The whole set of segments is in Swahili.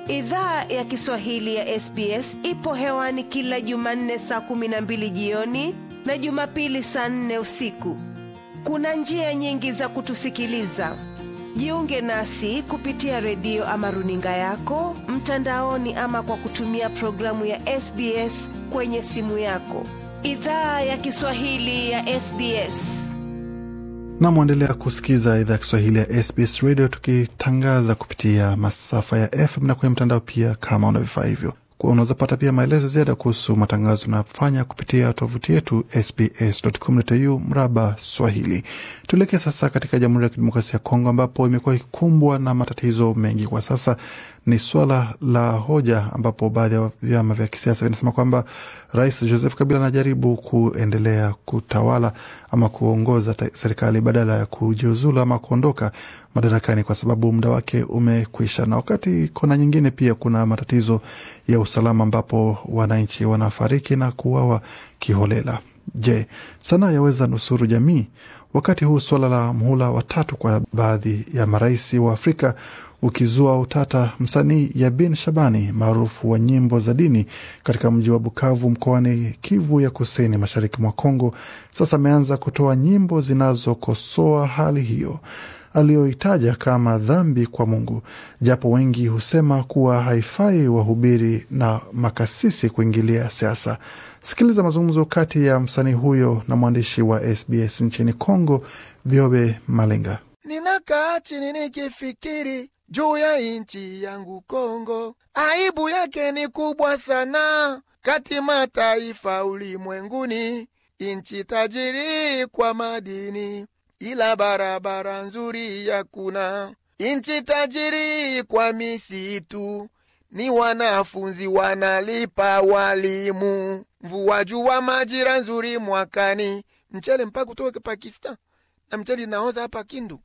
Idhaa ya Kiswahili ya SBS ipo hewani kila Jumanne saa kumi na mbili jioni na Jumapili saa nne usiku. Kuna njia nyingi za kutusikiliza. Jiunge nasi kupitia redio ama runinga yako mtandaoni, ama kwa kutumia programu ya SBS kwenye simu yako. Idhaa ya Kiswahili ya SBS. na mwendelea kusikiza idhaa ya Kiswahili ya SBS Radio tukitangaza kupitia masafa ya FM na kwenye mtandao pia. Kama una vifaa hivyo, unaweza pata pia maelezo ziada kuhusu matangazo tunayofanya kupitia tovuti yetu sbs.com.au mraba Swahili. Tuelekee sasa katika Jamhuri ya Kidemokrasia ya Kongo ambapo imekuwa ikikumbwa na matatizo mengi kwa sasa. Ni swala la hoja ambapo baadhi ya vyama vya kisiasa vinasema kwamba Rais Joseph Kabila anajaribu kuendelea kutawala ama kuongoza serikali badala ya kujiuzulu ama kuondoka madarakani kwa sababu muda wake umekwisha. Na wakati kona nyingine pia kuna matatizo ya usalama ambapo wananchi wanafariki na kuuawa kiholela. Je, sanaa yaweza nusuru jamii? Wakati huu suala la mhula watatu kwa baadhi ya marais wa Afrika ukizua utata, msanii Yabin Shabani maarufu wa nyimbo za dini katika mji wa Bukavu mkoani Kivu ya kusini mashariki mwa Kongo sasa ameanza kutoa nyimbo zinazokosoa hali hiyo aliyoitaja kama dhambi kwa Mungu, japo wengi husema kuwa haifai wahubiri na makasisi kuingilia siasa. Sikiliza mazungumzo kati ya msanii huyo na mwandishi wa SBS nchini Kongo, Biobe Malenga. Ninakaa chini nikifikiri juu ya nchi yangu Kongo, aibu yake ni kubwa sana kati mataifa ulimwenguni, nchi tajiri kwa madini ila barabara nzuri yakuna. Nchi tajiri kwa misitu, ni wanafunzi wanalipa walimu, mvua jua majira nzuri mwakani, mchele mpaka utoke Pakistan na mchele inaoza hapa Kindu.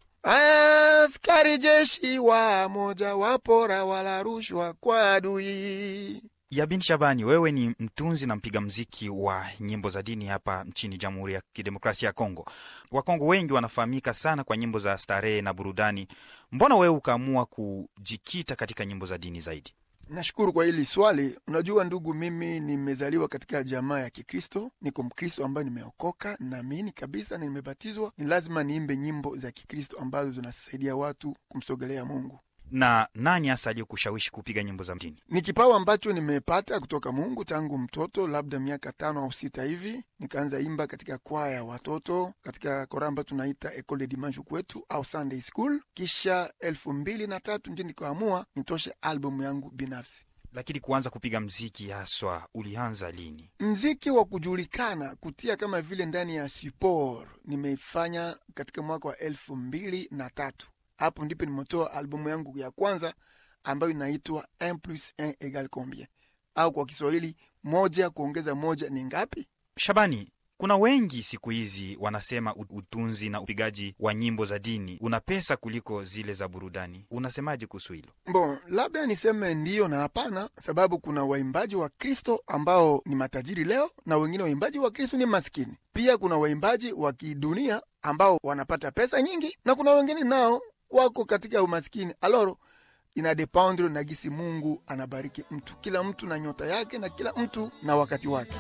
Askari jeshi wa moja wapora wala rushwa kwa adui. Yabin Shabani, wewe ni mtunzi na mpiga mziki wa nyimbo za dini hapa nchini Jamhuri ya Kidemokrasia ya Kongo. Wakongo wengi wanafahamika sana kwa nyimbo za starehe na burudani. Mbona wewe ukaamua kujikita katika nyimbo za dini zaidi? Nashukuru kwa hili swali. Unajua ndugu, mimi nimezaliwa katika jamaa ya Kikristo, niko Mkristo ambayo nimeokoka, naamini kabisa na nimebatizwa. Ni lazima niimbe nyimbo za Kikristo ambazo zinasaidia watu kumsogelea Mungu. Na nani hasa aliyokushawishi kupiga nyimbo za dini? Ni kipawa ambacho nimepata kutoka Mungu tangu mtoto, labda miaka tano au sita hivi. Nikaanza imba katika kwaya ya watoto katika kora ambayo tunaita Ecole de Dimanche kwetu au Sunday School. Kisha elfu mbili na tatu ndio nikaamua nitoshe albumu yangu binafsi. Lakini kuanza kupiga mziki haswa ulianza lini? Mziki wa kujulikana kutia kama vile ndani ya support nimeifanya katika mwaka wa elfu mbili na tatu hapo ndipo nimetoa albumu yangu ya kwanza ambayo inaitwa un plus un egal combien, au kwa Kiswahili moja kuongeza moja ni ngapi? Shabani, kuna wengi siku hizi wanasema utunzi na upigaji wa nyimbo za dini una pesa kuliko zile za burudani. Unasemaje kuhusu hilo? Bon, labda niseme ndiyo na hapana, sababu kuna waimbaji wa Kristo ambao ni matajiri leo na wengine waimbaji wa Kristo ni maskini. Pia kuna waimbaji wa kidunia ambao wanapata pesa nyingi na kuna wengine nao wako katika umaskini. Aloro, ina dependre na gisi Mungu anabariki mtu, kila mtu na nyota yake na kila mtu na wakati wake.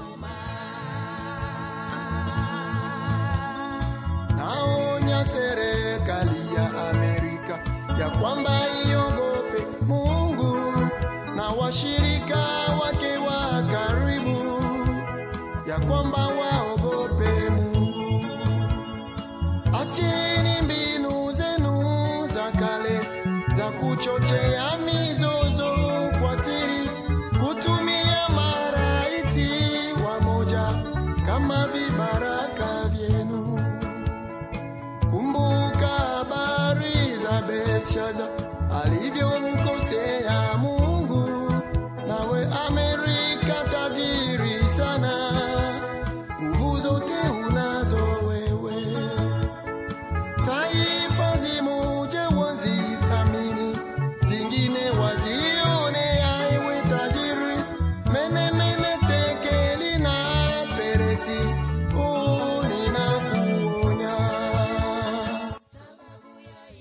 Naonya serikali ya Amerika ya kwamba iogope Mungu na washirika wake wa karibu, ya kwamba waogope Mungu. Acheni mbinu zenu za kale za kuchochea mizozo kwa siri, kutumia maraisi wamoja kama vibaraka vyenu. Kumbuka habari za Belshaza alivyomkosea Mungu, nawe Amerika tajiri sana, nguvu zote unazo wewe taifa zimoje wazithamini, zingine wazione aiwe tajiri. Mene mene tekeli na peresi, uu ninakuonya.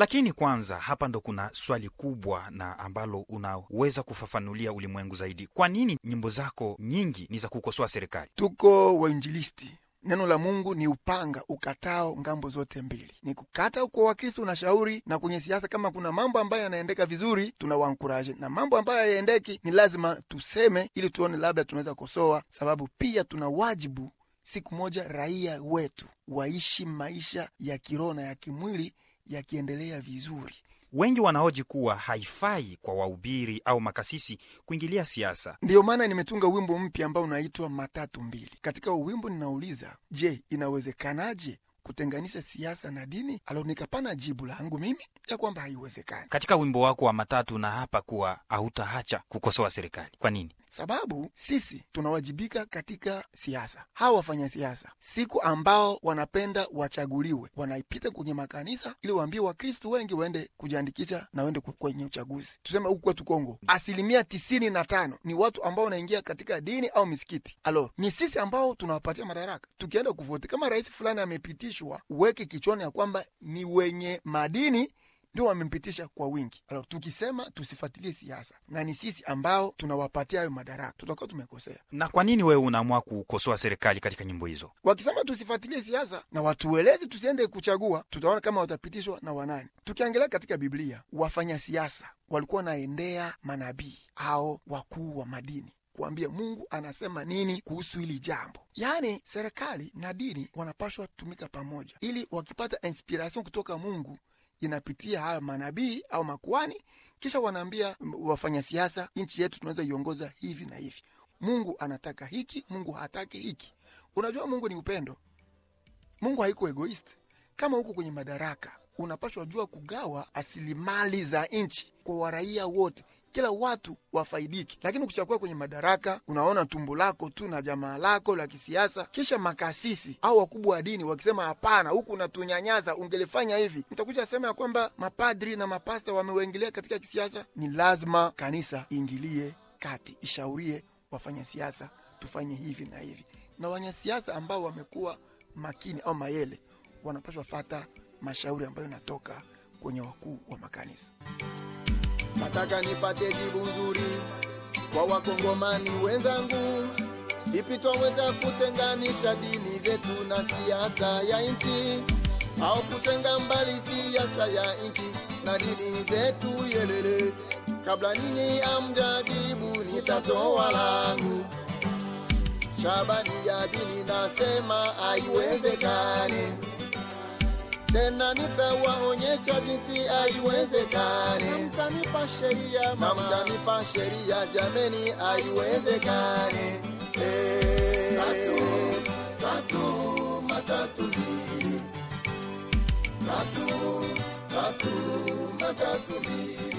Lakini kwanza, hapa ndo kuna swali kubwa na ambalo unaweza kufafanulia ulimwengu zaidi. Kwa nini nyimbo zako nyingi ni za kukosoa serikali? tuko wainjilisti neno la mungu ni upanga ukatao ngambo zote mbili ni kukata kwa wakristo unashauri na kwenye siasa kama kuna mambo ambayo yanaendeka vizuri tunawankuraje na mambo ambayo hayaendeki ni lazima tuseme ili tuone labda tunaweza kosoa sababu pia tuna wajibu siku moja raia wetu waishi maisha ya kiroho na ya kimwili yakiendelea vizuri Wengi wanahoji kuwa haifai kwa wahubiri au makasisi kuingilia siasa. ndiyo maana nimetunga wimbo mpya ambao unaitwa matatu mbili katika huu wimbo ninauliza je inawezekanaje kutenganisha siasa na dini alo nikapana jibu langu mimi ya kwamba haiwezekani Katika wimbo wako wa matatu na hapa kuwa hautaacha kukosoa serikali. Kwa nini? sababu sisi tunawajibika katika siasa hawa wafanya siasa siku ambao wanapenda wachaguliwe wanaipita kwenye makanisa ili waambie wakristu wengi waende kujiandikisha na waende ku- kwenye uchaguzi tuseme huku kwetu kongo asilimia tisini na tano ni watu ambao wanaingia katika dini au misikiti alo ni sisi ambao tunawapatia madaraka tukienda kuvoti kama rais fulani amepitishwa uweke kichwani ya kwamba ni wenye madini ndio wamempitisha kwa wingi. Alors, tukisema tusifuatilie siasa na ni sisi ambao tunawapatia hayo madaraka, tutakuwa tumekosea. Na kwa nini wewe unaamua kukosoa serikali katika nyimbo hizo? Wakisema tusifuatilie siasa na watuelezi tusiende kuchagua, tutaona kama watapitishwa na wanani. Tukiangalia katika Biblia, wafanya siasa walikuwa wanaendea manabii au wakuu wa madini kuambia Mungu anasema nini kuhusu hili jambo. Yaani serikali na dini wanapashwa tumika pamoja, ili wakipata inspiration kutoka Mungu inapitia haya manabii au makuani, kisha wanaambia m- wafanya siasa, nchi yetu tunaweza iongoza hivi na hivi. Mungu anataka hiki, Mungu hataki hiki. Unajua Mungu ni upendo. Mungu haiko egoist. Kama huko kwenye madaraka, unapashwa jua kugawa asilimali za nchi kwa waraia wote, kila watu wafaidiki. Lakini ukishakuwa kwenye madaraka, unaona tumbo lako tu na jamaa lako la kisiasa, kisha makasisi au wakubwa wa dini wakisema hapana, huku unatunyanyasa, ungelifanya hivi, utakuja sema ya kwamba mapadri na mapasta wameuingilia katika kisiasa. Ni lazima kanisa iingilie kati, ishaurie wafanya siasa tufanye hivi na hivi, na wanyasiasa ambao wamekuwa makini au mayele wanapaswa fata mashauri ambayo inatoka kwenye wakuu wa makanisa. Nataka nipate jibu nzuri kwa wakongomani wenzangu, vipi twaweza kutenganisha dini zetu na siasa ya nchi, au kutenga mbali siasa ya nchi na dini zetu yelele. Kabla ninyi amjajibu, nitatoa langu. Shabani ya dini nasema haiwezekani tena nitawaonyesha jinsi haiwezekani. Mtanipa sheria na mtanipa sheria, jameni, haiwezekani. Eh, Tatu, tatu, matatu mbili, tatu, tatu, matatu mbili.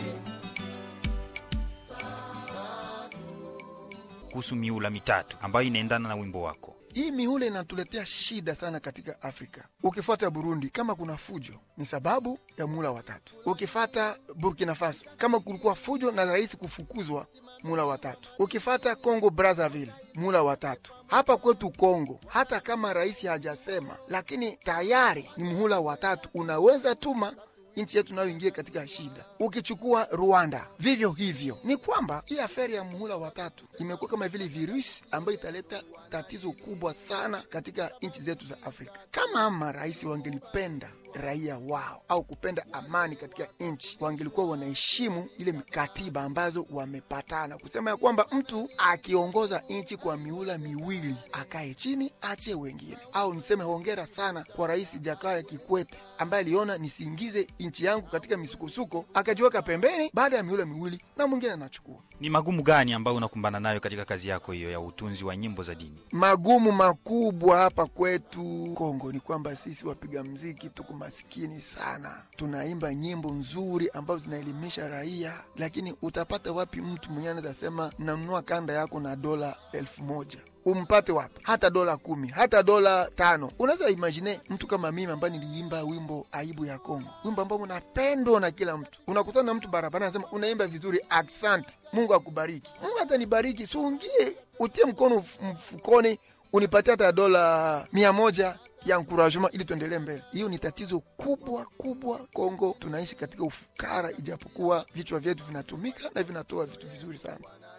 Kuhusu miula mitatu ambayo inaendana na wimbo wako. Hii mihula inatuletea shida sana katika Afrika. Ukifuata Burundi, kama kuna fujo ni sababu ya muhula watatu. Ukifata Burkina Faso, kama kulikuwa fujo na rais kufukuzwa, muhula watatu. Ukifata Congo Brazzaville, muhula watatu. Hapa kwetu Kongo, hata kama rais hajasema, lakini tayari ni muhula watatu. Unaweza tuma nchi yetu nayo ingie katika shida. Ukichukua Rwanda vivyo hivyo, ni kwamba hii aferi ya muhula watatu imekuwa kama vile virusi ambayo italeta tatizo kubwa sana katika nchi zetu za Afrika. Kama marais wangelipenda raia wao au kupenda amani katika nchi, wangelikuwa wanaheshimu ile katiba ambazo wamepatana kusema ya kwamba mtu akiongoza nchi kwa miula miwili akae chini achie wengine. Au niseme hongera sana kwa Rais Jakaya Kikwete ambaye aliona nisiingize nchi yangu katika misukosuko, akajiweka pembeni baada ya miula miwili na mwingine anachukua. Ni magumu gani ambayo unakumbana nayo katika kazi yako hiyo ya utunzi wa nyimbo za dini? magumu makubwa hapa kwetu Kongo ni kwamba sisi wapiga mziki tuko masikini sana. Tunaimba nyimbo nzuri ambazo zinaelimisha raia, lakini utapata wapi mtu mwenyewe anaweza sema nanunua kanda yako na dola elfu moja umpate wapi? Hata dola kumi, hata dola tano. Unaweza imagine mtu kama mimi ambaye niliimba wimbo aibu ya Kongo, wimbo ambao unapendwa na kila mtu. Unakutana na mtu barabara anasema unaimba vizuri, asante, Mungu akubariki. Mungu atanibariki, so ungie utie mkono mf- mfukoni unipatie hata dola mia moja ya encouragement ili tuendelee mbele. Hiyo ni tatizo kubwa kubwa Kongo. Tunaishi katika ufukara, ijapokuwa vichwa vyetu vinatumika na vinatoa vitu vizuri sana.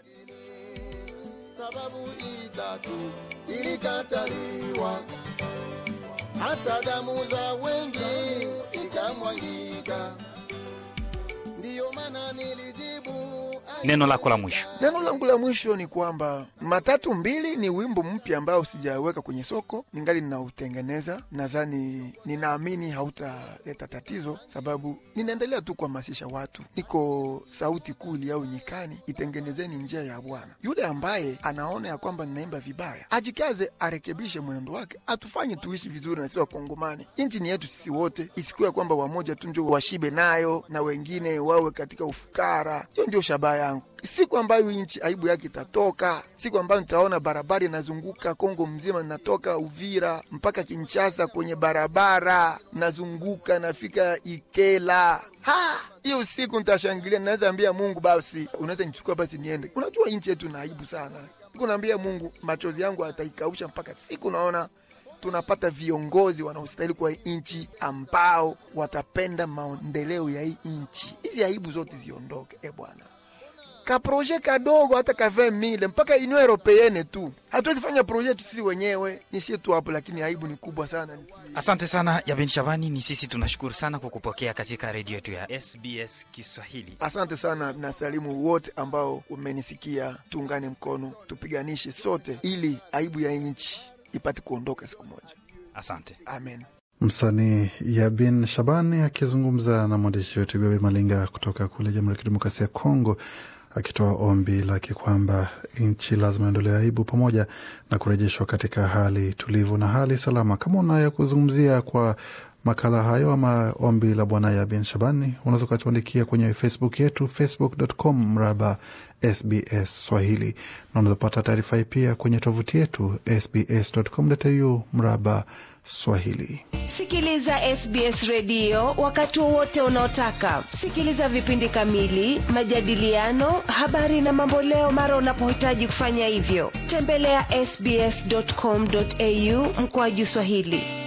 sababu itatu ilikataliwa, hata damu za wengi ikamwangika. Ndiyo maana nilijibu Neno lako la mwisho. Neno langu la mwisho ni kwamba matatu mbili ni wimbo mpya ambao sijaweka kwenye soko, ningali ninautengeneza. Nadhani, ninaamini hautaleta tatizo, sababu ninaendelea tu kuhamasisha watu. Niko sauti kuli au nyikani, itengenezeni njia ya Bwana. Yule ambaye anaona ya kwamba ninaimba vibaya ajikaze, arekebishe mwenendo wake, atufanye tuishi vizuri na sisi Wakongomani. Nchi ni yetu sisi wote, isikuwe kwamba wamoja tu njo washibe nayo na wengine wawe katika ufukara. Hiyo ndio shabaha yangu. Siku ambayo nchi aibu yake itatoka, siku ambayo nitaona barabara inazunguka Kongo mzima, natoka Uvira mpaka Kinshasa kwenye barabara nazunguka, nafika Ikela ha hiyo siku nitashangilia, naweza ambia Mungu, basi unaweza nichukua basi niende. Unajua nchi yetu na aibu sana, siku naambia Mungu, machozi yangu ataikausha mpaka siku naona tunapata viongozi wanaostahili kwa nchi ambao watapenda maendeleo ya hii nchi. Hizi aibu zote ziondoke, e Bwana kaproje kadogo hata ka 20 mile mpaka Union Europeenne tu, hatuwezi fanya proje yetu sisi wenyewe, nishie tu hapo, lakini aibu ni kubwa sana. Asante sana Yabin Shabani, ni sisi tunashukuru sana kwa kupokea katika redio yetu ya SBS Kiswahili. Asante sana na salimu wote ambao umenisikia. Tuungane mkono, tupiganishe sote ili aibu ya nchi ipate kuondoka siku moja. Asante. Amen. Msanii Yabin Shabani akizungumza na mwandishi wetu Bebe Malinga kutoka kule Jamhuri ya Kidemokrasia ya Kongo, akitoa ombi lake kwamba nchi lazima iondolewe aibu pamoja na kurejeshwa katika hali tulivu na hali salama. Kama unaya kuzungumzia kwa makala hayo ama ombi la bwana Yabin Shabani, unaweza ukatuandikia kwenye Facebook yetu facebook.com mraba SBS Swahili, na unaweza pata taarifa hii pia kwenye tovuti yetu sbs.com.au mraba Swahili. Sikiliza SBS redio wakati wowote unaotaka. Sikiliza vipindi kamili, majadiliano, habari na mamboleo mara unapohitaji kufanya hivyo. Tembelea sbs.com.au mkoaju Swahili.